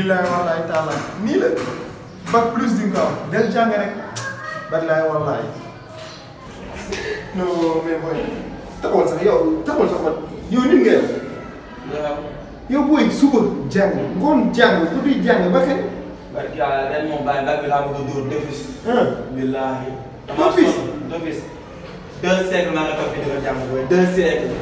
billaay wallaay taala nii la bac plus di nga ko am del jàng rek billaay wallaay non mais booy taxawal sax yow taxawal sax man yow nit nga yow yow booy suba jàng ngoon jàng guddi jàng ba kañ barki yàlla ren moom bàyyi bàyyi bi laa bëgg a dóor defis. ah billaahi. Defis? defis. deux siècles maa nga toog fi di ko jàng booy deux siècles.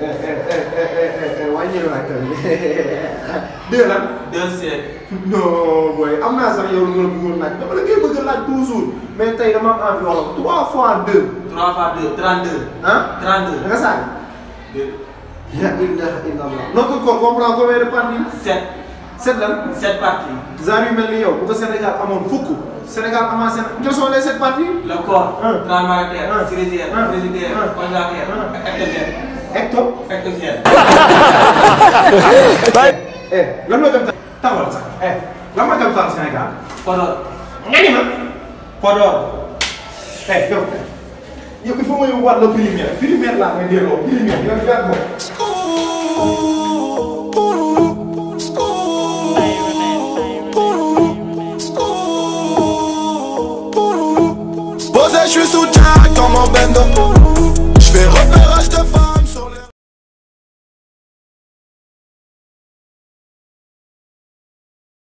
wàññil waay tamit dégg lan deux siècles. non booy am naa sax yow lu nga la bëggoon laaj dama la koy bëgg a laaj toujours mais tey dama am envie wax la trois fois deux trois fois deux trente deux. ah trente da deux. nga saag deux. la ilaha illallah notre corps comprend combien de parties sept. sept lan sept parties. genre yu mel ni yow bu ko Sénégal amoon fukk Sénégal amaa Séné quelles sont les sept parties le corps. Un. transmarateur. Un. cérésière. Un. frigidaire. Un. congélateur. Un. ectogène. hecto ectogène. eh lan mooy gëm taxawal sax eh lan mooy gëm taal Sénégal Podor. nga ni ma Podor. eh yow yow il faut ma yóbbuwaat la primaire primaire laa may delloo primaire yow gàtt ko Posé, je suis sous Jack dans mon bendo. Je fais repérage de femmes.